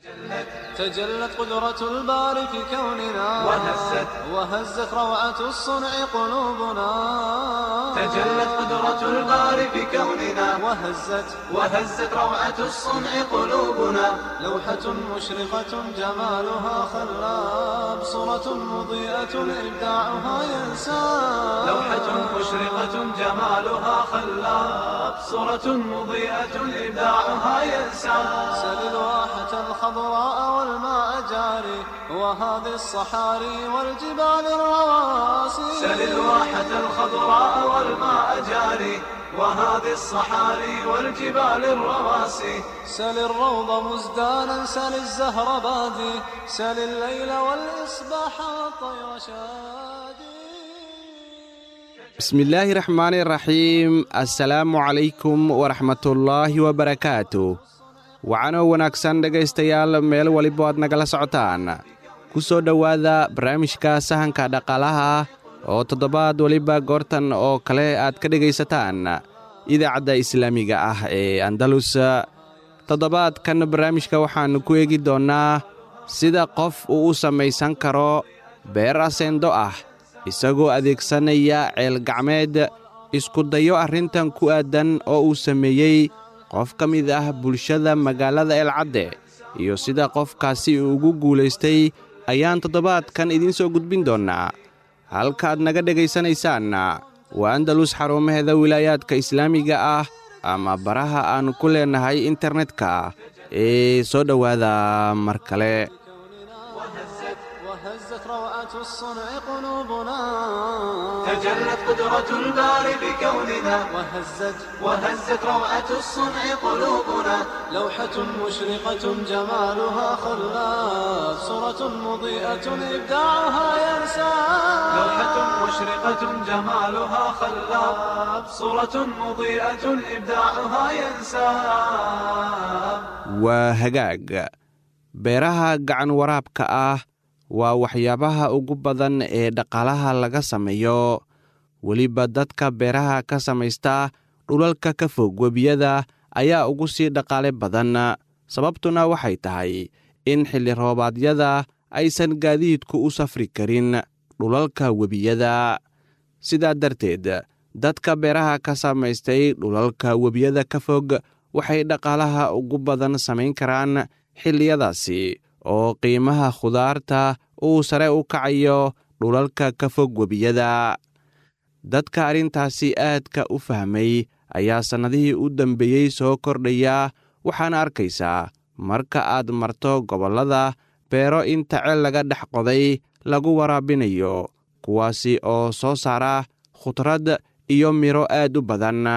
تجلت قدرة الباري في كوننا وهزت وهزت روعة الصنع قلوبنا تجلت قدرة الباري في كوننا وهزت وهزت روعة الصنع قلوبنا لوحة مشرقة جمالها خلاب صورة مضيئة إبداعها ينساب لوحة مشرقة جمالها خلاب صورة مضيئة إبداعها ينسى سل الواحة الخضراء والماء جاري وهذه الصحاري والجبال الرواسي سل الواحة الخضراء والماء جاري وهذه الصحاري والجبال الرواسي سل الروض مزدانا سل الزهر بادي سل الليل والإصباح والطير شادي bismillaahi raxmaani raxiim assalaamu calaykum waraxmatullaahi wabarakaatu wacanoo wanaagsan dhegaystayaal meel waliba aad nagala socotaan ku soo dhowaada barnaamijka sahanka dhaqaalaha oo toddobaad weliba goortan oo kale aad ka dhegaysataan idaacadda islaamiga ah ee andalus toddobaadkan barnaamijka waxaannu ku eegi doonnaa sida qof uu u samaysan karo beer aseendo ah isagoo adeegsanaya ceelgacmeed isku dayo arrintan ku aaddan oo uu sameeyey qof ka mid ah bulshada magaalada eelcadde iyo sida qofkaasi uu ugu guulaystay ayaan toddobaadkan idiin soo gudbin doonnaa halkaaad naga dhegaysanaysaan waa andalus xarumaheeda wilaayaadka islaamiga ah ama baraha aan ku leennahay internetka ee soo dhowaada mar kale وهزت روعة الصنع قلوبنا تجلت قدرة الباري بكوننا وهزت وهزت روعة الصنع قلوبنا لوحة مشرقة جمالها خلاف صورة مضيئة إبداعها ينساب لوحة مشرقة جمالها خلاب صورة مضيئة إبداعها ينساب waa hagaag beeraha gacan waraabka ah waa waxyaabaha ugu badan ee dhaqaalaha laga sameeyo weliba dadka beeraha ka samaysta dhulalka ka fog webiyada ayaa ugu sii dhaqaale badan sababtuna waxay tahay in xilli roobaadyada aysan gaadiidku u safri karin dhulalka webiyada sidaa darteed dadka beeraha ka samaystay dhulalka webiyada ka fog waxay dhaqaalaha ugu badan samayn karaan xilliyadaasi oo qiimaha khudaarta uu sare u kacayo dhulalka ka fog webiyada dadka arrintaasi aadka u fahmay ayaa sannadihii u dambeeyey soo kordhaya waxaana arkaysaa marka aad marto gobollada beero inta ceel laga dhex qoday lagu waraabinayo kuwaasi oo soo saara khudrad iyo midho aad u badan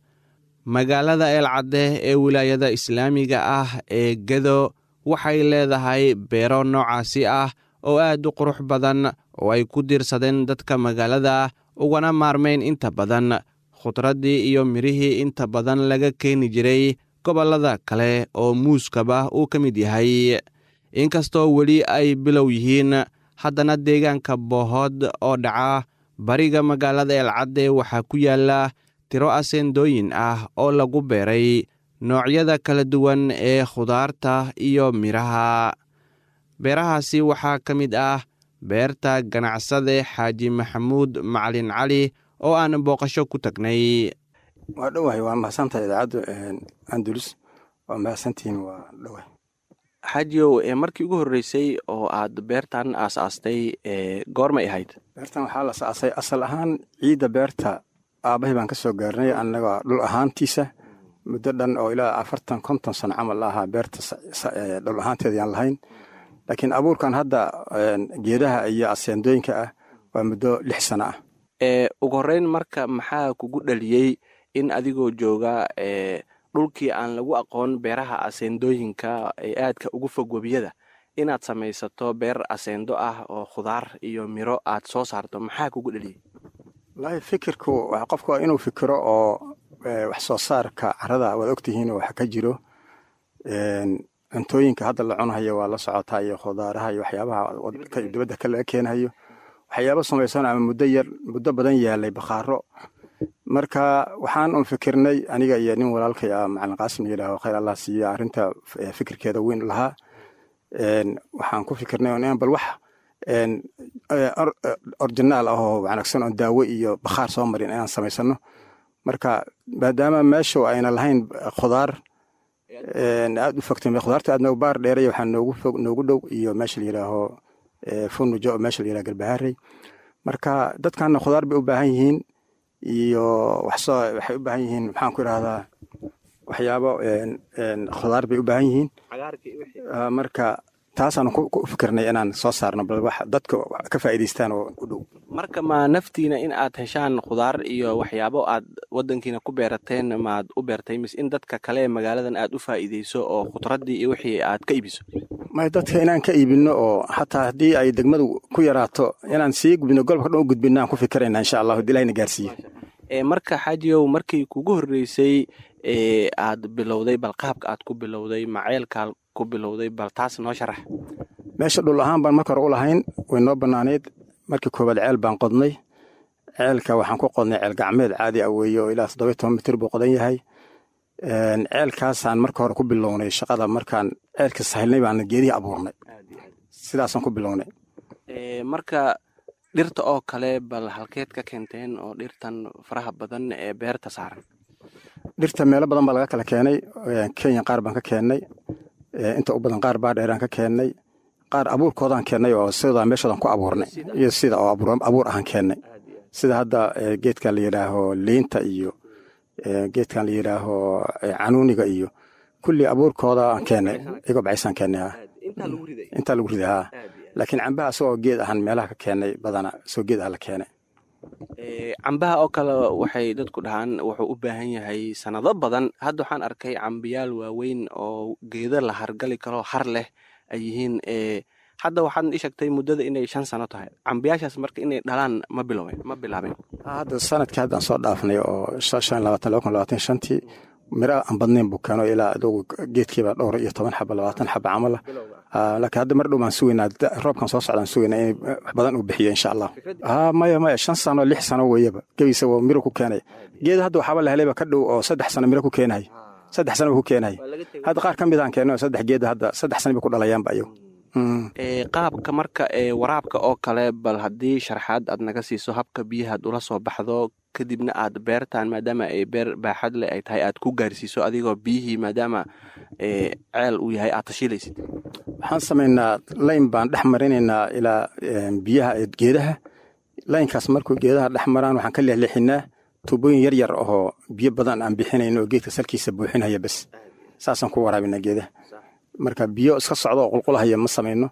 magaalada eelcadde ee wilaayada islaamiga ah ee gedo waxay leedahay beero noocaasi ah oo aad u qurux badan oo ay ku diirsadeen dadka magaalada ugana maarmayn inta badan khudraddii iyo midhihii inta badan laga keeni jiray gobollada kale oo muuskaba uu ka mid yahay inkastoo weli ay bilow yihiin haddana deegaanka boohood oo dhaca bariga magaalada eelcadde waxaa ku yaalla tiro aseendooyin ah oo lagu beeray noocyada kala duwan ee khudaarta iyo midhaha beerahaasi waxaa ka mid ah beerta ganacsade xaaji maxamuud macalin cali oo aan booqasho ku tagnay waa dhowahay waa mahadsantahay idaacaddu andulus waa mahadsantihiin waa dhowahay xaajiyow markii ugu horreysay oo aad beertan aas-aastay goormay ahayd beertan waxaa la saasay asal ahaan ciidda beerta aabbahay baan ka soo gaarnay annaga dhul ahaantiisa muddo dhan oo ilaa afartan konton sano camal la ahaa beerta dhul ahaanteeda yaan lahayn laakiin abuurkan hadda geedaha iyo aseendooyinka ah waa muddo lix sano ah ugu horreyn marka maxaa kugu dhaliyey in adigoo jooga dhulkii aan lagu aqoon beeraha aseendooyinka ee aadka ugu fog webiyada inaad samaysato beer aseendo ah oo khudaar iyo miro aad soo saarto maxaa kugu dhaliyey wallaahi fikirku qofku waa inuu fikiro oo wax soo saarka carada waad ogtihiin oo wax ka jiro cuntooyinka hadda la cunahayo waa la socotaa iyo khudaaraha iyo waxyaabaha dibadda ka laga keenahayo waxyaaba samaysan ama muddo yar muddo badan yaalay bakhaaro marka waxaan un fikirnay aniga iyo nin walaalkay ah macalin qaasim yidhaaho khayr allah siiya arrinta fikirkeeda weyn lahaa waxaan ku fikirnay inaan bal wax originaal ah oo wanaagsan oon daawo iyo bakhaar soo marin inaan samaysano marka maadaama meeshu ayna lahayn khudaar aad u fogtay khudaarta aad noogu baar dheeraya waxaa noogu fog noogu dhow iyo meesha la yidhaaho funujo oo meesha la yidhaho galbahaarey marka dadkanna khudaar bay u baahan yihiin iyo waxsoo waxay u baahan yihiin maxaan ku idhahdaa waxyaabo khudaar bay u baahan yihiin marka taasaan ku fikirnay inaan soo saarno bal wax dadka ka faa'iidaystaan oo u dhow marka ma naftiina in aad heshaan khudaar iyo waxyaabo aad wadankiina ku beerateen maad u beertay mise in dadka kale ee magaaladan aad u faa'iidayso oo khudraddii iyo wixii aad ka iibiso may dadka inaan ka iibinno oo xataa haddii ay degmadu ku yaraato inaan sii gudbino golobka dhan u gudbinno aan ku fikirayna insha allah haddii ilahina gaarsiiyo marka xaajiyow markii kugu horreysay aad bilowday bal qaabka aad ku bilowday maceelkaa ku bilowday bal taas noo sharax meesha dhul ahaan baan marka hore u lahayn way noo bannaanayd markii koowaad ceel baan qodnay ceelka waxaan ku qodnay ceel gacmeed caadi ah weeye oo ilaa toddoba toban mitir buu qodan yahay ceelkaasaan marka hore ku bilownay shaqada markaan ceelka sahilnay baan geedihii abuurnay sidaasaan ku bilownay marka dhirta oo kale bal halkeed ka keenteen oo dhirtan faraha badan ee beerta saaran dhirta meelo badan baa laga kala keenay kenya qaar baan ka keennay inta u badan qaar baa dheeraan ka keennay qaar abuurkoodaan keennay oo sidaa meeshoodan ku abuurnay iyo sida oo abuur ahaan keennay sida hadda geedkan la yidhaaho liinta iyo geedkan la yidhaaho canuuniga iyo kulli abuurkooda aan keennay igoo bacaysaan keennay intaa lagu riday haa laakiin cambaha asagoo geed ahaan meelaha ka keennay badana isagoo geed ah la keenay cambaha oo kale waxay dadku dhahaan wuxuu u baahan yahay sanado badan hadda waxaan arkay cambiyaal waaweyn oo geeda la hargali karo har leh ay yihiin hadda waxaad ii sheegtay muddada inay shan sano tahay cambiyaashaas marka inay dhalaan ma bilowen ma bilaabeen hadda sanadkii hadda aan soo dhaafnay oo shan labaatan laba kun labaatan shantii miro aan badnayn buu keeno ilaa adugu geedkiiba dhowr iyo toban xaba labaatan xaba camal ah laakiin hadda mar dhow baan sugaynaa roobkan soo socdaan sugaynaa in wax badan uu bixiyo insha allah maya maya shan sano lix sano weeyaba gebiisa waa miro ku keenaya geeda hadda waxaaba la helayba ka dhow oo saddex sano miro ku keenahay saddex sano ku keenahay hadda qaar ka mid aan keenno saddex geeda hadda saddex sano bay ku dhalayaanba ayagu qaabka marka waraabka oo kale bal haddii sharxaad aad naga siiso habka biyahaad ula soo baxdo kadibna aad beertaan maadaama ay beer baaxad leh ay tahay aad ku gaarsiiso adigoo biyihii maadaama ceel uu yahay aad tashiilaysid waxaan samaynaa layn baan dhex marinaynaa ilaa biyaha geedaha laynkaas markuu geedaha dhex maraan waxaan ka leexleexinaa tuubooyin yar yar oo biyo badan aan bixinayno oo geedka salkiisa buuxinaya bes saasaan ku waraabinaa geedaha marka biyo iska socdo oo qulqulahaya ma samayno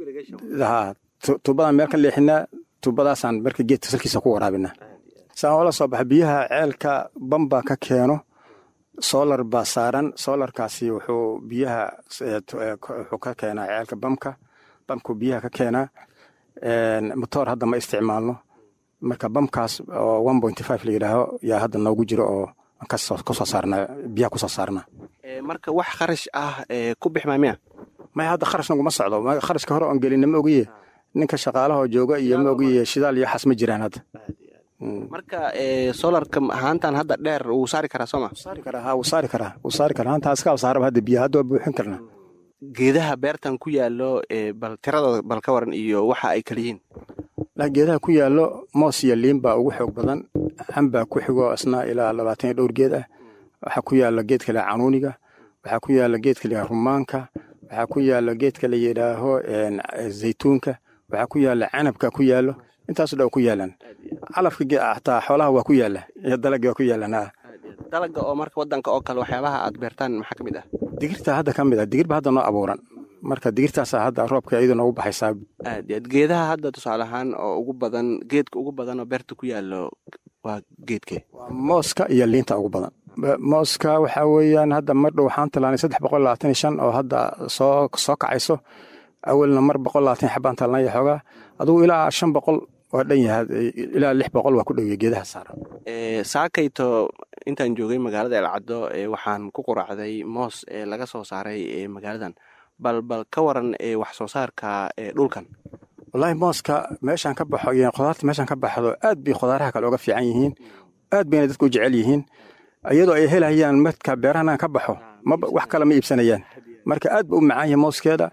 tuubadaan meel ka leexinaa tuubadaasaan marka geedka salkiisa ku waraabinaa saan oola soo baxa biyaha ceelka bamba ka keeno solar baa saaran solarkaasi wuxuu biyaha wuxuu ka keenaa ceelka bamka bamku biyaha ka keenaa motoor hadda ma isticmaalno marka bamkaas oo one point five la yidhaaho yaa hadda noogu jiro oo kasoo saarnaa biyaha kusoo saarnaa marka wax kharash ah ku bixmaa miya maya hadda kharash naguma socdo kharashka hore oon gelina ma ogiye ninka shaqaalahoo jooga iyo ma ogiye shidaal iyo waxaas ma jiraan hadda marka solarka haantan hadda dheer wuu saari karaa sooma saari karaa ha wuu saari karaa wuu saari karaa haantaa iska saaraba hadda biyaha hadda waa buuxin karnaa geedaha beertan ku yaallo bal tiradooda bal ka waran iyo waxa ay kala yihiin geedaha ku yaallo moos iyo liin baa ugu xoog badan xambaa ku xigo isna ilaa labaatan iyo dhowr geed ah waxaa ku yaalla geedka la canuuniga waxaa ku yaalla geedka la rumaanka waxaa ku yaalla geedka la yidhaaho zaytuunka waxaa ku yaalla canabka ku yaallo intaaso dhan ku yaalaan calafka xataa xoolaha waa ku yaalla iyo dalagga waa ku yaalaan dalaga oo marka wadanka oo kale waxyaabaha aad beertaan maxaa ka mid ah digirta hadda ka mid ah digir ba hadda noo abuuran marka digirtaasa hadda roobka iyadu noogu baxaysaa aad aad geedaha hadda tusaale ahaan oo ugu badan geedka ugu badan oo beerta ku yaallo waa geedkee waa mooska iyo liinta ugu badan mooska waxaa weeyaan hadda mar dhow waxaan tallaanay saddex boqol labaatan iyo shan oo hadda soo soo kacayso awalna mar boqol labaatan xabaan talnaya xoogaa adugu ilaa shan boqol waa dhan yahay ilaa lix boqol waa ku dhowya geedaha saaran saakayto intaan joogay magaalada elcaddo waxaan ku quracday moos ee laga soo saaray magaaladan bal bal ka waran wax soo saarka dhulkan wallaahi mooska meeshaan ka baxo iyo khudaarta meeshaan ka baxdo aad bay khudaaraha kale uga fiican yihiin aad bayna dadku u jecel yihiin iyadoo ay helayaan marka beerahan ka baxo wax kale ma iibsanayaan marka aad ba u macaan yahay mooskeeda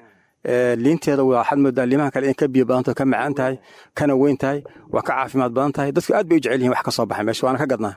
liinteeda waxaad moodaa liimaha kale in ka biyo badanto ka macaan tahay kana weyn tahay waa ka caafimaad badan tahay dadku aad bay u jecel yihin wax ka soo baxay meesha waana ka gadnaa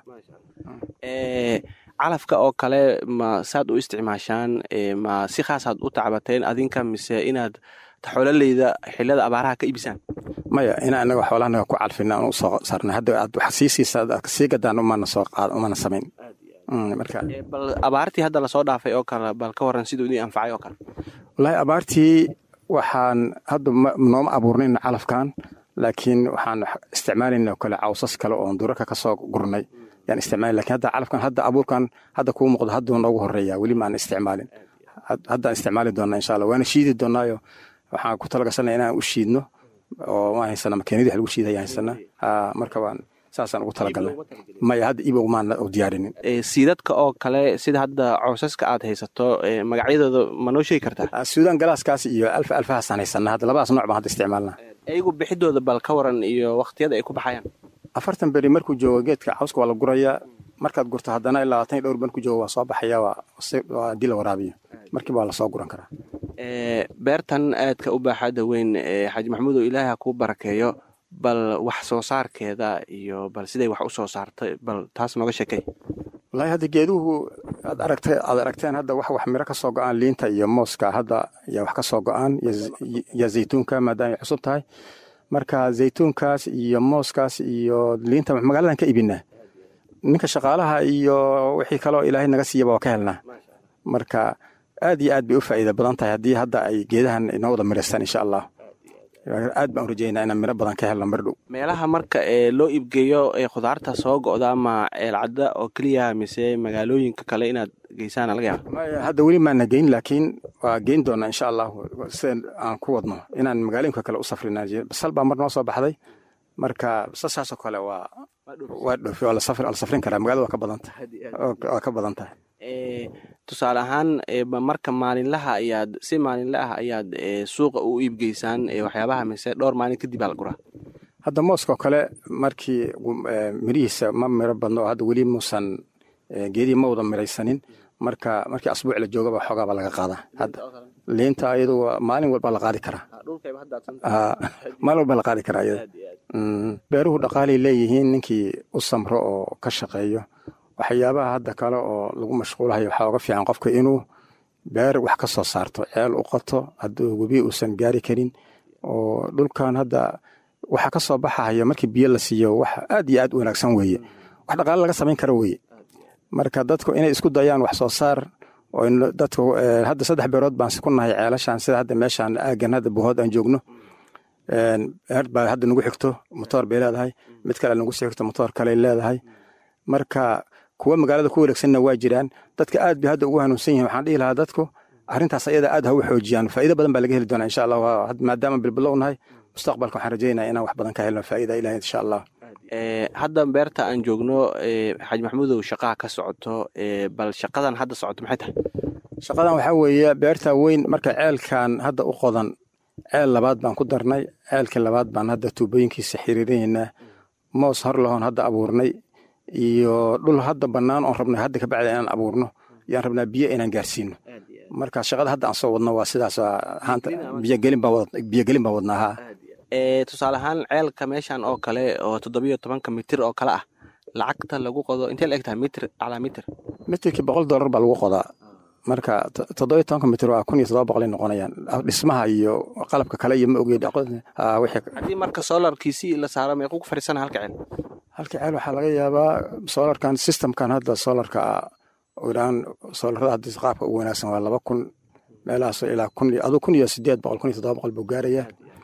calafka oo kale ma saad u isticmaashaan ma si khaasaad u tacbateen adinka mise inaad xoololeyda xilada abaaraha ka iibisaan maya ina anaga xoolahanaga ku calfina aan usoo saarnay hadda aad wax sii siisa aad sii gadaan umana soo qaad umana samayn marka bal abaartii hadda lasoo dhaafay oo kale bal ka waran siduu idin anfacay oo kale wallaahi abaartii waxaan hadda nooma abuurnayna calafkan laakiin waxaan isticmaalayna kale cawsas kale oon durarka ka soo gurnay yaan isticmaali lakin hadda calafkan hadda abuurkan hadda kuu muuqdo hadduu noogu horeeya weli maan isticmaalin haddaan isticmaali doonaa insha allah waana shiidi doonaayo waxaan ku talagasana inaan u shiidno oo ma haysana makiinadii wax lagu shiida ayaan haysana marka waan saasaan ugu talagalnay maya hadda ibow maan u diyaarinin siidadka oo kale sida hadda cawsaska aad haysato magacyadooda ma noo sheegi kartaa suudan galaaskaas iyo alfa alfahaasaan haysana hadda labadaas nooc baan hadda isticmaalna iyagu bixidooda bal ka waran iyo wakhtiyada ay ku baxayaan afartan beri markuu joogo geedka cawska waa la gurayaa markaad gurto haddana ilaa labaatan iyo dhowr markuu joogo waa soo baxaya waa haddii la waraabiyo markiiba waa lasoo guran karaa beertan aadka u baaxaada weyn xaaji maxamuudow ilaahi ha kuu barakeeyo bal wax soo saarkeeda iyo bal siday wax u soo saartay bal taas nooga sheekay wallaahi hadda geeduhu aad aragta aad aragteen hadda wax wax miro ka soo go-aan liinta iyo mooska hadda yaa wax ka soo go-aan iyo zaytuunka maadaama ay cusub tahay marka zaytuunkaas iyo mooskaas iyo liinta magaaladan ka ibinaa ninka shaqaalaha iyo wixii kaloo ilaahay naga siiyaba waa ka helnaa marka aad iyo aad bay u faa'iida badan tahay haddii hadda ay geedahan inoo wada miraystaan insha allah aad baan u rajeynaa inaan miro badan ka helno mar dhow meelaha marka ee loo iibgeeyo ee khudaarta soo go'da ama ceelcadda oo keliya mise magaalooyinka kale inaad geysaan laga yaaba maya hadda weli maana geyn laakiin waa geyn doonaa insha allahu sida aan ku wadno inaan magaalooyinka kale u safrina basal baa mar noo soo baxday marka basasaasoo kale waa waa dhoofi waa la safrin karaa magaalada waa ka badan tahay waa ka badan tahay tusaale ahaan marka maalinlaha ayaad si maalinle ah ayaad suuqa u iibgeysaan waxyaabaha mise dhowr maalin kadib aa la guraa hadda mooskoo kale markii mirihiisa ma miro badno oo hadda weli muusan geedihii ma wada miraysanin marka markii asbuuc la joogaba xoogaaba laga qaadaa hadda liinta ayadu maalin walba la qaadi karaa maalin walba la qaadi karaa iyada beeruhu dhaqaalay leeyihiin ninkii u samro oo ka shaqeeyo waxyaabaha hadda kale oo lagu mashquulahayo waxaa uga fiican qofka inuu beer wax ka soo saarto ceel u qato hadduu webi uusan gaari karin oo dhulkan hadda waxa ka soo baxahaya markii biyo la siiyo wax aad iyo aad u wanaagsan weeye wax dhaqaale laga samayn karo weeye marka dadku inay isku dayaan wax soo saar oo dadku hadda saddex beerood baan ku nahay ceelashan sida hadda meeshaan aagan hadda buhood aan joogno beer baa hadda nagu xigto motoor bay leedahay mid kale nagu sii xigto motoor kale leedahay marka kuwa magaalada ku wareegsanna waa jiraan dadka aad bay hadda ugu hanuunsan yihin waxaan dhihi lahaa dadku arrintaas ayada aad ha u xoojiyaan faa'iido badan baa laga heli doonaa insha allah maadaama bilbilow nahay mustaqbalka waxaan rajeynaya inaan wax badan ka helno faa'iida ilahi insha allah hadda beerta aan joogno xaaji maxamuudow shaqaha ka socoto bal shaqadan hadda socoto maxay tahay shaqadan waxaa weeye beerta weyn marka ceelkan hadda u qodan ceel labaad baan ku darnay ceelkii labaad baan hadda tuubooyinkiisa xiriirinaynaa moos hor lahoon hadda abuurnay iyo dhul hadda bannaan oon rabnay hadda ka bacda inaan abuurno yaan rabnaa biyo inaan gaarsiino marka shaqada hadda aan soo wadno waa sidaas haanta biyogelin baan wadnaa haa tusaale ahaan ceelka meeshan oo kale oo toddobiyo tobanka mitir oo kale ah lacagta lagu qodo intee la eg tahay mitir calaa mitir mitirkii boqol dollar baa lagu qodaa marka toddobiyo tobanka mitir waa kun iyo toddoba boqolay noqonayaan dhismaha iyo qalabka kale iyo ma ogeed haddii marka solarkiisii la saaro meequu ku fadhiisana halka ceel halka ceel waxaa laga yaabaa solarkan systemkan hadda solarka iraan solarada hadda qaabka ugu wanaagsan waa laba kun meelahaas ilaa kun aduu kun iyo sideed boqol kun iyo toddoba boqol buu gaaraya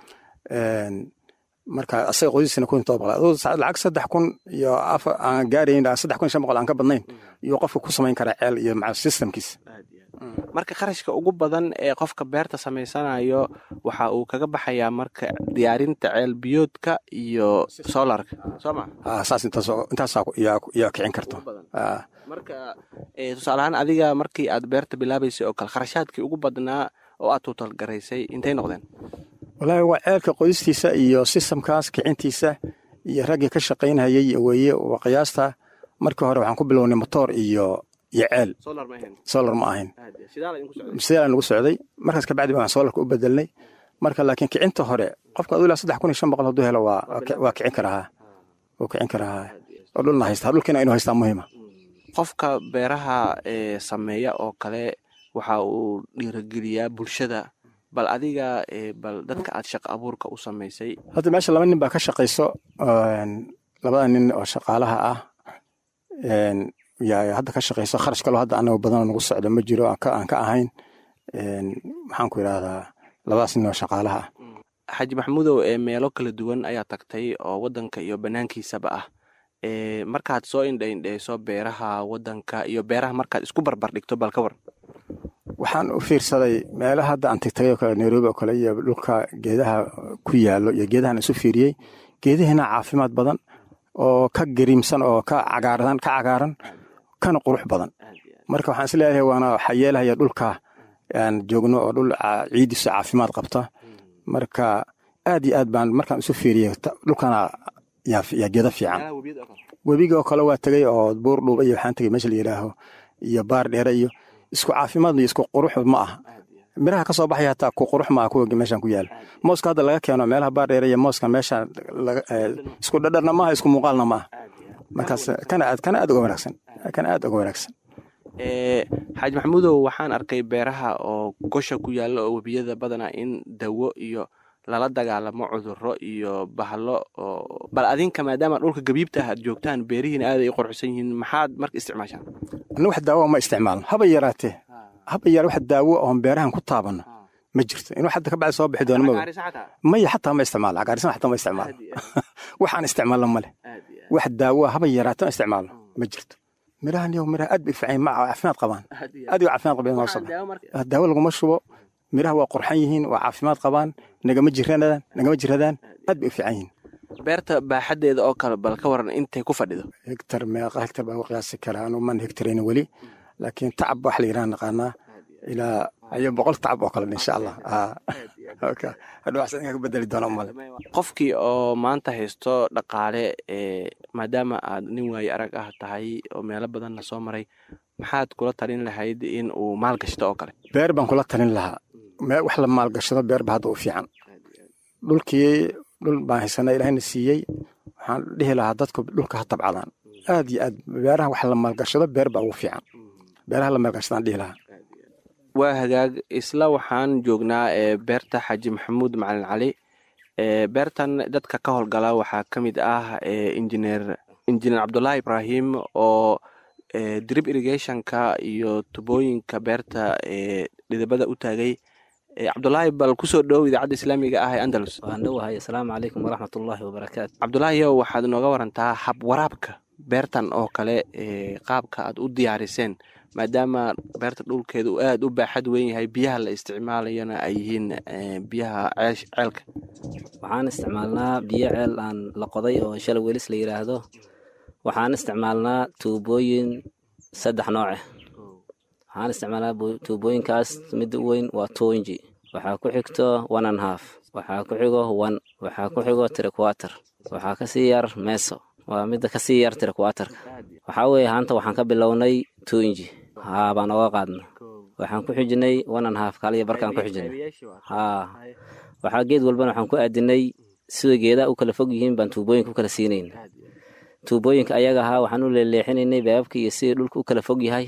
marka asaga qodiisina kun iyo todoba boqol aduu lacag saddex kun iyo afar aan gaarayn saddex kun iyo shan boqol aan ka badnayn iyo qofka ku samayn karaa ceel iyo maca systemkiisa marka kharashka ugu badan ee qofka beerta samaysanayo waxa uu kaga baxayaa marka diyaarinta ceel biyoodka iyo solarka soo ma saas intaasaa yaa kicin karto marka tusaale ahaan adiga markii aad beerta bilaabaysay oo kale kharashaadkii ugu badnaa oo aad tuutalgaraysay intay noqdeen wallaahi waa ceelka qodistiisa iyo sistamkaas kicintiisa iyo raggii ka shaqaynhayay weeye waa qiyaasta markii hore waxaan ku bilownay motoor iyo iyo ceel solar ma ahayn sidaa nagu socday markaas kabacdi baan solarka u bedelnay marka laakiin kicinta hore qofka aduu ilaa saddex kun iyo shan boqol hadduu helo waa waa kicin karaa wuu kicin karaa oo dhulna haysta dhulkiina inuu haystaa muhiima qofka beeraha ee sameeya oo kale waxa uu dhiirogeliyaa bulshada bal adiga bal dadka aad shaqo abuurka u samaysay hadda meesha laba nin baa ka shaqayso labada nin oo shaqaalaha ah yaa hadda ka shaqayso kharash kaloo hadda anaga badanoo nagu socdo ma jiro aan ka ahayn maxaan ku idhahdaa labadaas nin oo shaqaalaha ah xaaji maxamuudow ee meelo kala duwan ayaa tagtay oo waddanka iyo bannaankiisaba ah markaad soo indhaindheyso beeraha waddanka iyo beeraha markaad isku barbar dhigto bal ka war waxaan u fiirsaday meelaha hadda aan tagtagay oo kale nairobi oo kale iyo dhulka geedaha ku yaallo iyo geedahan isu fiiriyey geedihiina caafimaad badan oo ka gariimsan oo ka cagaaran ka cagaaran kana qurux badan marka waxaan is leeyahay waana waxaa yeelahaya dhulka aan joogno oo dhul ciidiisu caafimaad qabta marka aad iyo aad baan markaan isu fiiriyey dhulkana yaa geeda fiican webiga oo kale waa tegey oo buur dhuuba iyo waxaan tegey meesha la yidhaaho iyo baar dheere iyo isku caafimaad iyo isku qurux ma aha miraha ka soo baxaya hataa ku qurux ma aha kuwa meeshan ku yaala mooska hadda laga keeno meelaha baar dheere iyo mooska meesha isku dhadharna maaha isku muuqaalna ma aha markaas kana aad kana aad uga wanaagsan kana aad uga wanaagsan xaaji maxamuudow waxaan arkay beeraha oo gosha ku yaalla oo webiyada badana in dawo iyo lala dagaalamo cudurro iyo bahlo oo bal adinka maadaama dhulka gabiibta ah aad joogtaan beerihiina aaday u qorxsan yihiin maxaad marka isticmaashaan anna wax daawo ma isticmaalno haba yaraatee haba yara wax daawo oon beerahan ku taabanno ma jirto inuu hadda ka bacdi soo bixi doono ma maya xataa ma isticmaalo cagaarisan xataa ma isticmaalo waxaan isticmaalno male wax daawo haba yaraatee ma isticmaalno ma jirto mirahan yow miraha aad bay fiican ma caafimaad qabaan aad iyo caafimaad qabeen noo soo daawo laguma shubo miraha waa qurxan yihiin waa caafimaad qabaan nagama jiranadaan nagama jiradaan aad bay u fiican yihiin beerta baaxaddeeda oo kale bal ka waran intay ku fadhido hegtar meeqa hegtar baan u qiyaasi karaa anu man hegtarayna weli laakiin tacab wax la yidhaha naqaanaa ilaa ayo boqol tacab oo kale insha allah hadhowaxsan ka bedeli doona male qofkii oo maanta haysto dhaqaale ee maadaama aad nin waaye arag ah tahay oo meelo badanna soo maray maxaad kula talin lahayd in uu maal gashto oo kale beer baan kula talin lahaa wax la maalgashado beer ba hadda u fiican dhulkii dhul baan haysana ilahayna siiyey waxaan dhihi lahaa dadku dhulka ha tabcadaan aad iyo aad beeraha wax la maalgashado beer baa ugu fiican beeraha la maalgashadaan dhihi lahaa waa hagaag isla waxaan joognaa ee beerta xaaji maxamuud macalin cali beertan dadka ka howlgala waxaa ka mid ah injineer injineer cabdulaahi ibraahim oo drip irrigationka iyo tubooyinka beerta ee dhidabada u taagay cabdulaahi bal kusoo dhowow idaacadda islaamiga ah ee andalus waan dhowahay asalaamu calaykum waraxmatullaahi wabarakaatu cabdulaahiyo waxaad nooga warantaa hab waraabka beertan oo kale qaabka aad u diyaariseen maadaama beerta dhulkeedu aad u baaxad weyn yahay biyaha la isticmaalayana ay yihiin biyaha ceelka waxaan isticmaalnaa biyo ceel aan la qoday oo shalay welis la yidhaahdo waxaan isticmaalnaa tuubooyin saddex nooce waxaan isticmaalnaa tuubooyinkaas midda u weyn waa toinji waxaa ku xigto one and half waxaa ku xigo one waxaa ku xigo triquater waxaa kasii yar meso waa midda kasii yar triquaterka waxaa weeye haanta waxaan ka bilownay toinji haa baan oga qaadna waxaan ku xijinay one and half kaaliya barkaan ku xijinay haa waxaa geed walbana waxaan ku aadinay sida geedaha u kala fog yihiin baan tuubooyinka u kala siinayna tuubooyinka ayaga ahaa waxaan u leeleexinaynay beebabka iyo sidii dhulka u kala fog yahay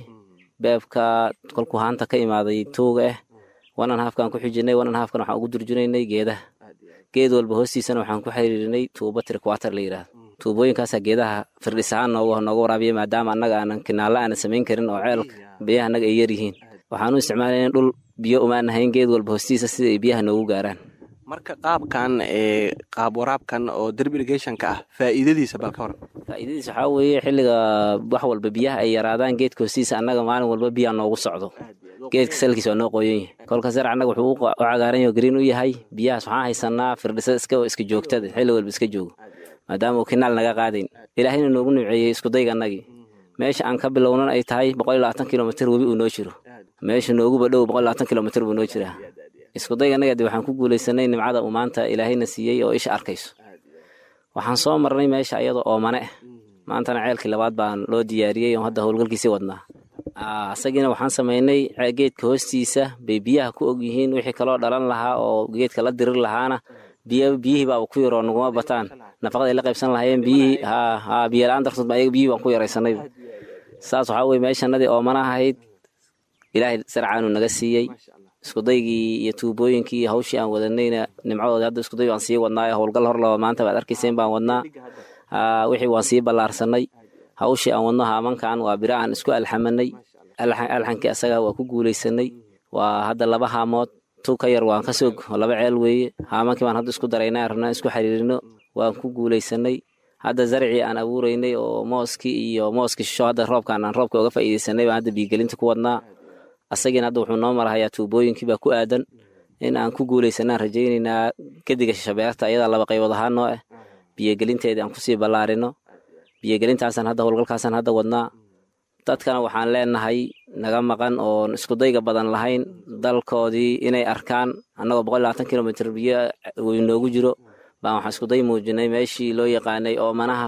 beebka kolkuu haanta ka imaaday tuuga ah wanan haafkaan ku xijinay wanan haafkan waxaan ugu durjinaynay geedaha geed walba hoostiisana waxaan ku xiriirinay tuubo triquater la yidhaahdo tuubooyinkaasaa geedaha firdhis ahaan nooga nooga waraabiya maadaama annaga aanan kinaalla aanan samayn karin oo ceelka biyaha annaga ay yar yihiin waxaan u isticmaalayna dhul biyo umaan ahayn geed walba hoostiisa sida ay biyaha noogu gaaraan marka qaabkan ee qaab waraabkan oo drip irrigationka ah faa'iidadiisa bal ka waran faa'iidadiis waxaa weeye xilliga wax walba biyaha ay yaraadaan geedka hoostiisa annaga maalin walba biyaha noogu socdo geedka salkiisa waa noo qoyan yahay kolka sar annaga wuxuu u cagaaran yaho green u yahay biyahaas waxaan haysanaa firdhisa iska iska joogtada xilli walba iska joogo maadaama uu kinaal naga qaadayn ilaahayna noogu nimceeyey iskudayga annagii meesha aan ka bilownan ay tahay boqol iyo labaatan kilomitr webi uu noo jiro meesha nooguba dhow boqol iyo labaatan kilomitr buu noo jiraa iskudayga annaga de waxaan ku guulaysanay nimcada uu maanta ilaahayna siiyey oo isha arkayso waxaan soo marnay meesha iyada oo mane ah maantana ceelkii labaad baan loo diyaariyey oo hadda howlgalkiisii wadnaa asagiina waxaan samaynay geedka hoostiisa bay biyaha ku og yihiin wixii kaloo dhalan lahaa oo geedka la dirir lahaana biy biyihii baaba ku yaroo naguma bataan nafaqada ay la qaybsan lahaayeen biyihii ha biyo la-aan dartood ba ayaga biyihii baan ku yaraysanayba saas waxaa weye meeshanadii oomana ahayd ilaahay sarcaanu naga siiyey iskudaygii iyo tuubooyinkii iyo hawshii aan wadanayna nimcadoodii hadda iskuday baan sii wadnaayo howlgal hor laba maanta baad arkayseen baan wadnaa wixii waan sii ballaarsanay hawshii aan wadno haamankan waa bira aan isku alxamanay alxankii asaga waa ku guulaysanay waa hadda laba haamood tu ka yar waan ka soog oo laba ceel weeye haamankii baan hadda isku daraynaa rabnaa isku xiriirino waan ku guulaysanay hadda zarcii aan abuuraynay oo mooskii iyo mooskii shisho hadda roobkaan aan roobka uga faa'iidaysanay baan hadda biigelinta ku wadnaa asagiina hadda wuxuu noo marahayaa tuubooyinkii baa ku aadan in aan ku guulaysanaan rajaynaynaa gediga shishabeerta ayadaa laba qaybood ahaan noo ah biyogelinteedii aan kusii ballaarino biyogelintaasaan hadda howlgalkaasaan hadda wadnaa dadkana waxaan leenahay naga maqan oon iskudayga badan lahayn dalkoodii inay arkaan annagoo boqol labaatan kilomitr biyo weynoogu jiro baan waxaan iskuday muujinay meeshii loo yaqaanay oomanaha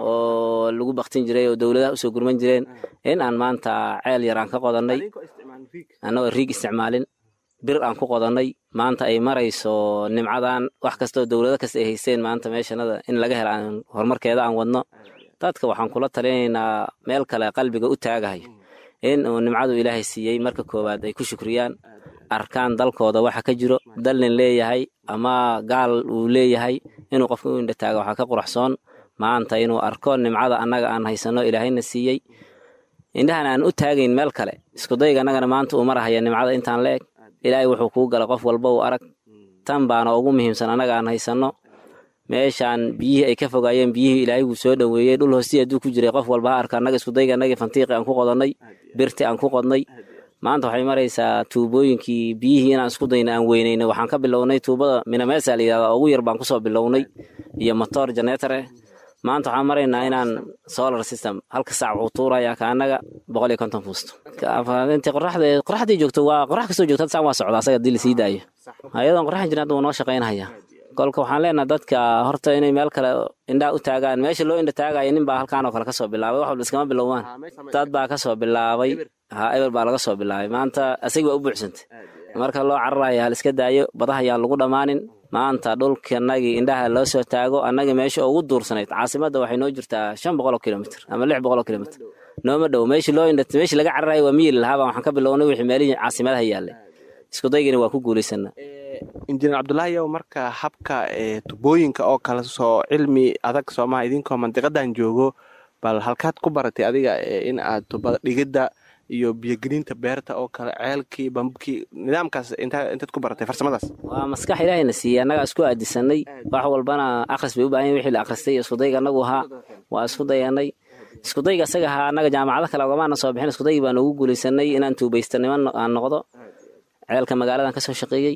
oo lagu baktin jiray oo dowladaha usoo gurman jireen in aan maanta ceel yar aan ka qodannay annagoo riig isticmaalin bir aan ku qodannay maanta ay marayso nimcadan wax kasta oo dowlado kasta ay haysteen maanta meeshanada in laga hela aan horumarkeeda aan wadno dadka waxaan kula talinaynaa meel kale qalbiga u taagahay in uu nimcadu ilaahay siiyey marka koowaad ay ku shukriyaan arkaan dalkooda waxa ka jiro dalnin leeyahay ama gaal uu leeyahay inuu qofka u indhataaga waxaa ka quraxsoon maanta inuu arko nimcada annaga aan haysanno ilaahayna siiyey indhahan aan u taagayn meel kale iskudayga annagana maanta uu marahaya nimcada intaan la eg ilaahay wuxuu kuu gala qof walba uu arag tan baana ugu muhiimsan annaga aan haysanno meeshaan biyihii ay ka fogaayeen biyihii ilaahay wuu soo dhoweeyey dhul hoostii hadduu ku jiray qof walba ha arka annaga iskudayga annagii fantiiqi aan ku qodannay birti aan ku qodnay maanta waxay maraysaa tuubooyinkii biyihii inaan isku dayna aan weynayna waxaan ka bilownay tuubada minameesa la yidhahda ugu yar baan kusoo bilownay iyo motor janeetar eh maanta waxaan maraynaa inaan solar system halka saac wuxuu tuurayaa ka annaga boqol iyo konton fuusto intii qoraxda qoraxdii joogto waa qorax kastoo joogto saan waa socdaa asaga haddii lasii daayo ayadoon qoraxan jirin hadda wuu noo shaqaynaya kolka waxaan leenaha dadka horta inay meel kale indhaa u taagaan meesha loo indha taagaya nin baa halkaan oo kale kasoo bilaabay wax walba iskama bilowmaan dad baa kasoo bilaabay ha eber baa laga soo bilaabay maanta asagii waa u buuxsantay marka loo cararaya hal iska daayo badaha ayaan lagu dhammaanin maanta dhulkanagii indhaha loo soo taago annagii meesha ugu duursanayd caasimadda waxay noo jirtaa shan boqoloo kilomitr ama lix boqoloo kilomitr nooma dhow meeshii loo indha meeshii laga cararaya waa miyili lahaabaa waxaan ka bilownay wixii meelihii caasimadaha yaallay iskudaygina waa ku guulaysana injineer cabdulaahiyow marka habka tubooyinka oo kale soo cilmi adag soomaha idinkoo mandiqadan joogo bal halkaad ku baratay adiga in aad tubada dhigidda iyo biyogelinta beerta oo kale ceelkii bambkii nidaamkaas intaad ku baratay farsamadaas waa maskax ilaahayna siiyey annagaa isku aadisanay wax walbana akhris bay u baahan wixii la akhristay iskudayga annagu ahaa waa isku dayanay iskudayga asaga ahaa annaga jaamacado kale ogamaana soo bixin iskudaygi baan ugu guulaysanay inaan tuubaystanimo aan noqdo ceelka magaaladan ka soo shaqeeyey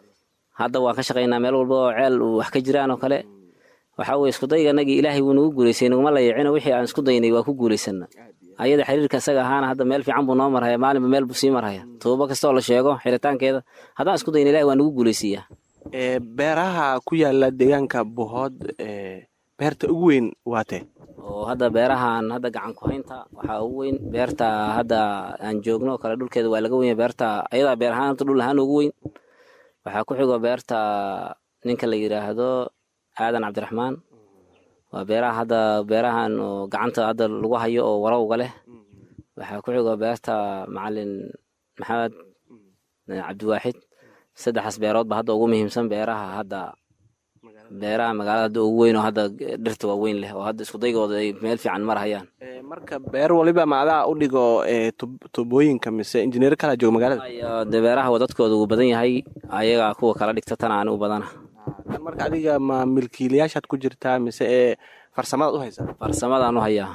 hadda waan ka shaqaynaa meel walba oo ceel uu wax ka jiraan oo kale waxaa weye iskudayga anagii ilaahay wuu nagu guulaysay naguma layicino wixii aan isku daynay waa ku guulaysana ayada xiriirka isaga ahaana hadda meel fiican buu noo marhaya maalinba meel buu sii marhaya tuubo kastoo la sheego xiritaankeeda haddaan isku dayna ilahi waa nagu guulaysiiyaa beeraha ku yaala deegaanka buhood beerta ugu weyn waatee oo hadda beerahan hadda gacan ku haynta waxaa ugu weyn beerta hadda aan joogno oo kale dhulkeeda waa laga wenya beerta ayadaa beer ahaan horta dhul ahaan ugu weyn waxaa ku xigo beerta ninka la yidhaahdo aadan cabdiraxmaan waa beeraha hadda beerahan oo gacanta hadda lagu hayo oo warowga leh waxaa ku xigo beerta macalin maxamed cabdiwaaxid saddexaas beeroodba hadda ugu muhiimsan beeraha hadda beeraha magaalada hadda ugu weyn oo hadda dhirta waaweyn leh oo hadda iskudaygooda ay meel fiican marhayaan marka beer waliba maadaa u dhigo tubooyinka mise injineer kala jooga magaalada de beeraha wadadkooda uu badan yahay ayagaa kuwa kala dhigta tan aan u badana marka adiga ma milkiilayaashaad ku jirtaa mise ee farsamadaad u haysaa farsamadaan u hayaa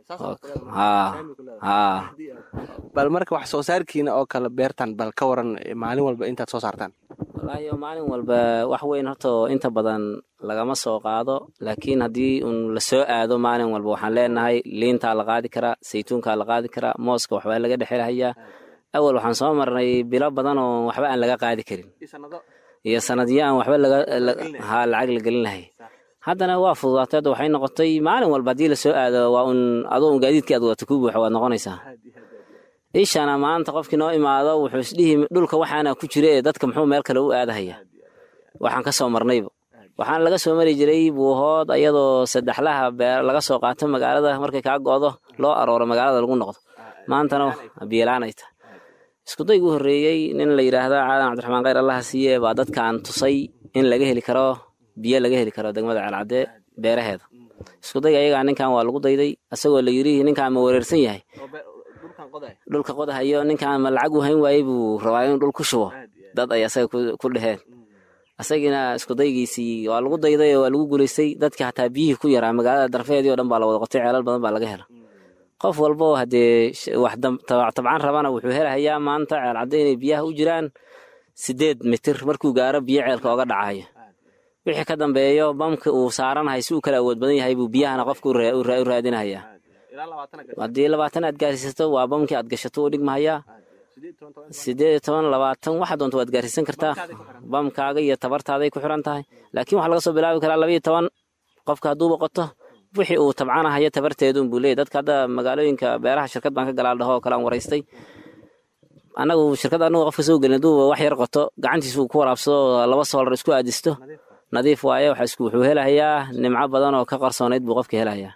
haa haa bal marka wax soo saarkiina oo kale beertan bal ka waran maalin walba intaad soo saartaan wallaahi maalin walba wax weyn horta inta badan lagama soo qaado laakiin haddii un la soo aado maalin walba waxaan leenahay liintaa la qaadi karaa saytuunkaa la qaadi karaa mooska waxbaa laga dhexelhayaa awal waxaan soo marnay bilo badan oo waxba aan laga qaadi karin iyo sanadyo aan waxba ha lacag la gelin lahay haddana waa fududaatay hadda waxay noqotay maalin walba haddii lasoo aado waa un adoo un gaadiidkii aad wadato ku buuxa waad noqonaysaa ishana maanta qofkii noo imaado wuxuu isdhihi dhulka waxaana ku jira ee dadka muxuu meel kale u aadahaya waxaan ka soo marnayba waxaan laga soo mari jiray buuhood ayadoo saddexlaha beer laga soo qaato magaalada markay kaa go'do loo arooro magaalada lagu noqdo maantana biilaanay tahay iskudaygu horreeyey nin la yidhaahda caadan cabdiraxmaan khayr allaha siiye baa dadkaan tusay in laga heli karo biyo laga heli karo degmada ceelcadde beeraheeda iskudayga ayagaa ninkan waa lagu dayday asagoo la yidhi ninkaan ma wareersan yahay dhulka qodahayo ninkaan ma lacag u hayn waayey buu rabaa inuu dhul ku shubo dad ay asaga ku dheheen asagiina iskudaygiisii waa lagu dayday oo waa lagu guulaystay dadkii hataa biyihii ku yaraa magaalada darfeedii o dhan baa la wada qotay ceelal badan baa laga hela qof walbo haddee wax tabcan rabana wuxuu helahayaa maanta ceelcadde inay biyaha u jiraan sideed mitir markuu gaaro biyo ceelka oga dhacayo wixii ka dambeeyo bamka uu saaranahay si uu kala awood badan yahay buu biyahana qofka u raadinahayaa haddii labaatan aad gaarsiisato waa bamkii aad gashato u dhigmahayaa sideed iyo toban labaatan waxa doonta waad gaarsiisan kartaa bamkaaga iyo tabartaaday ku xiran tahay laakiin waxaa laga soo bilaabi karaa labaiyo toban qofka hadduu boqoto wixii uu tabcanahayo tabarteedun buu leeyay dadka hadda magaalooyinka beeraha shirkad baan ka galaal dhaho oo kale aan waraystay annagu shirkad annagu qofka soo gelin hadduu wax yar qoto gacantiisa uu ku waraabsado laba soolar isku aadisto nadiif waaye wuxuu helahayaa nimco badan oo ka qarsoonayd buu qofka helahayaa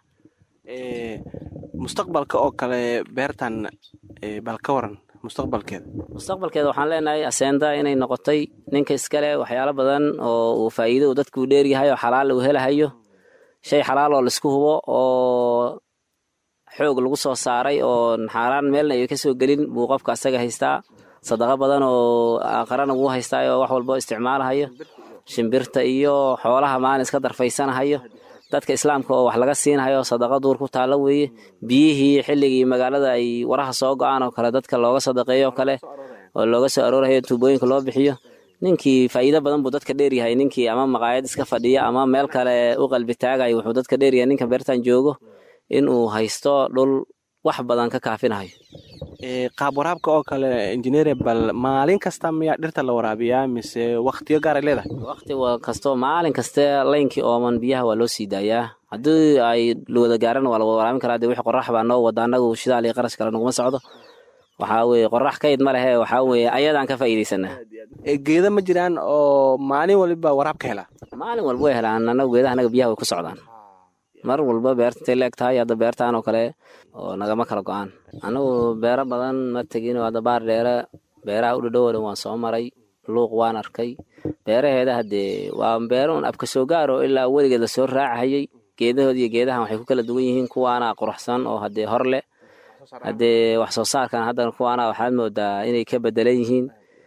mustaqbalka oo kale beertan bal ka waran mustaqbalkeeda mustaqbalkeeda waxaan leenahay aseenda inay noqotay ninka iskale waxyaalo badan oo uu faa'iido uu dadku dheeryahay oo xalaal uu helahayo shay xalaal oo laisku hubo oo xoog lagu soo saaray oo xaaraan meelna ay ka soo gelin buu qofka asaga haystaa sadaqo badan oo aqrana wuu haystaa oo wax walbo isticmaalahayo shimbirta iyo xoolaha maalin iska darfaysanahayo dadka islaamka oo wax laga siinahayo sadaqa duur ku taalla weeye biyihii xilligii magaalada ay waraha soo go-aan oo kale dadka looga sadaqeeyo oo kale oo looga soo aroorahayo tuubooyinka loo bixiyo ninkii faa'iido badan buu dadka dheeryahay ninkii ama maqaayad iska fadhiya ama meel kale u qalbi taagayo wuxuu dadka dheeryahay ninka beertan joogo inuu haysto dhul wax badan ka kaafinahayo qaab waraabka oo kale injineer bal maalin kasta miyaa dhirta la waraabiyaa mise waktiyo gaaray leedahay wakti kasto maalin kaste laynkii ooman biyaha waa loo sii daayaa haddii ay wada gaarana waa laga waraabin karaa dee wixii qorax baa noo wada annagu shidaal iyo qarash kale naguma socdo waxaa weye qorax kayd ma lehe waxaa weye ayadaan ka faa'iidaysanaa geeda ma jiraan oo maalin waliba waraab ka helaa maalin walba way helaan annagu geedaha anaga biyaha way ku socdaan mar walba beerta intay leeg tahay hadda beertaan oo kale oo nagama kala go-aan annagu beero badan ma tegin hadda baar dheere beeraha u dhadhow dhan waan soo maray luuq waan arkay beeraheeda haddee waa beero un abka soo gaaro ilaa weligeed lasoo raacahayey geedahood iyo geedahan waxay ku kala duwan yihiin kuwaana quruxsan oo haddee hor leh haddee wax soo saarkan haddana kuwaana waxaad moodaa inay ka bedelan yihiin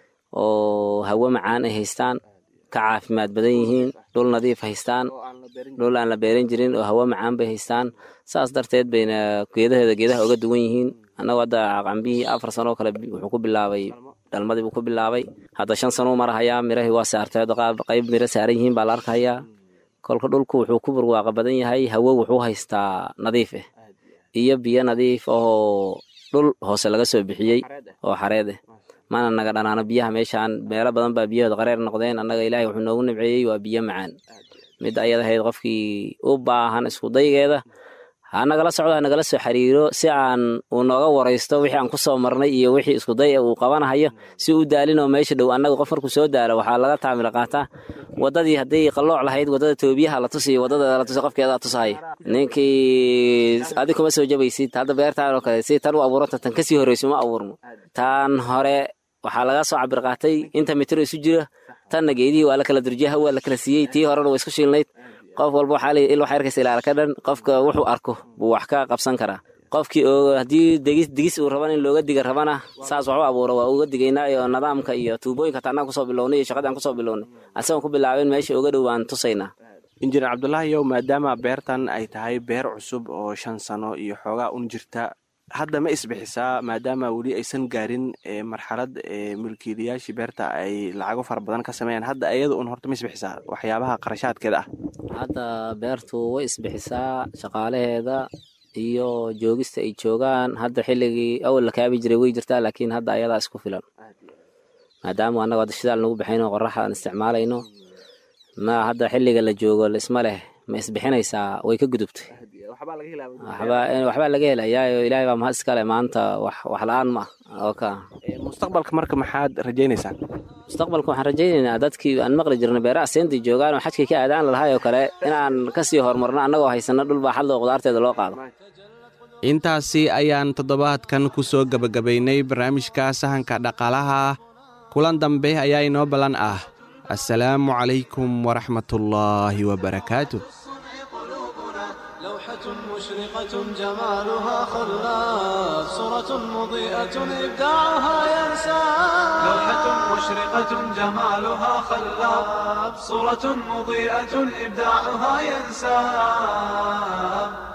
oo hawo macaan ay haystaan ka caafimaad badan yihiin dhul nadiif haystaan dhul aan la beeran jirin oo hawo macaan bay haystaan saas darteed bayna geedaheeda geedaha oga duwan yihiin annagu hadda cambihii afar sano oo kale wuxuu ku bilaabay dhalmadii buu ku bilaabay hadda shan sano u marahayaa mirahii waa saartay hadda qayb miro saaran yihiin baa la arkayaa kolka dhulku wuxuu ku barwaaqa badan yahay hawo wuxuu haystaa nadiif ah iyo biyo nadiif ahoo dhul hoose laga soo bixiyey oo xareed ah mana naga dhanaano biyaha meeshaan meelo badan baa biyahooda qareer noqdeen annaga ilaahay wuxuu noogu nibceeyey waa biyo macaan mid ayadahayd qofkii u baahan iskudaygeeda ha nagala socdo ha nagala soo xiriiro si aan uu nooga waraysto wixii aan ku soo marnay iyo wixii iskuday uu qabanahayo si u daalinoo meesha dhow annaga qof markuu soo daalo waxaa laga taamil qaataa waddadii hadday qallooc lahayd waddada toobiyaha la tusiyo waddada la tusi qofkeeda tusahaya ninkii adi kuma soo jabaysid hadda beertaan oo kale si tan u abuuranta tan kasii horreyso ma abuurno tan hore waxaa laga soo cabir qaatay inta mitiro isu jira tanna geedihii waa la kala durjiyaha waa la kala siiyey tii horena waa isku shiilnayd qof walba waxaa leeyahy il waxaa arkaysa ilaala ka dhan qofka wuxuu arko buu wax ka qabsan karaa qofkii oo haddii digis digis uu raban in looga diga rabana saas waxu abuuro waa uga digaynaa iyo nidaamka iyo tuubooyinka taanaan kusoo bilownay iyo shaqadii aan kusoo bilownay asagoon ku bilaabeen meesha uga dhow baan tusaynaa injineer cabdulaahi yow maadaama beertan ay tahay beer cusub oo shan sano iyo xoogaa un jirta hadda ma isbixisaa maadaama weli aysan gaarin marxalad mulkiilayaashii beerta ay lacago fara badan ka sameeyaan hadda ayada un horta ma isbixisaa waxyaabaha qarashaadkeeda ah hadda beertu way isbixisaa shaqaalaheeda iyo joogista ay joogaan hadda xilligii awal la kaabi jiray way jirtaa laakiin hadda ayadaa isku filan maadaama annago hadda shidaal nagu baxayno qoraxa aan isticmaalayno ma hadda xilliga la joogo isma leh ma isbixinaysaa way ka gudubtay waxbaa waxbaa laga helayaa oo ilaahay baa mahad iskale maanta wax wax la-aan ma ah oo ka mustaqbalka marka maxaad rajaynaysaan mustaqbalka waxaan rajaynaynaa dadkii aan maqli jirnay beeraha seentii joogaan oo xajkii ka aadaan lahay oo kale inaan kasii horumarno annagoo haysano dhul baaxad loo qudaarteeda loo qaado intaasi ayaan toddobaadkan ku soo gebagabaynay barnaamijka sahanka dhaqaalaha kulan dambe ayaa inoo ballan ah assalaamu calaykum waraxmatullaahi wabarakaatu لوحة مشرقة جمالها خلاف صورة مضيئة إبداعها ينسى لوحة مشرقة جمالها خلاب صورة مضيئة إبداعها ينساب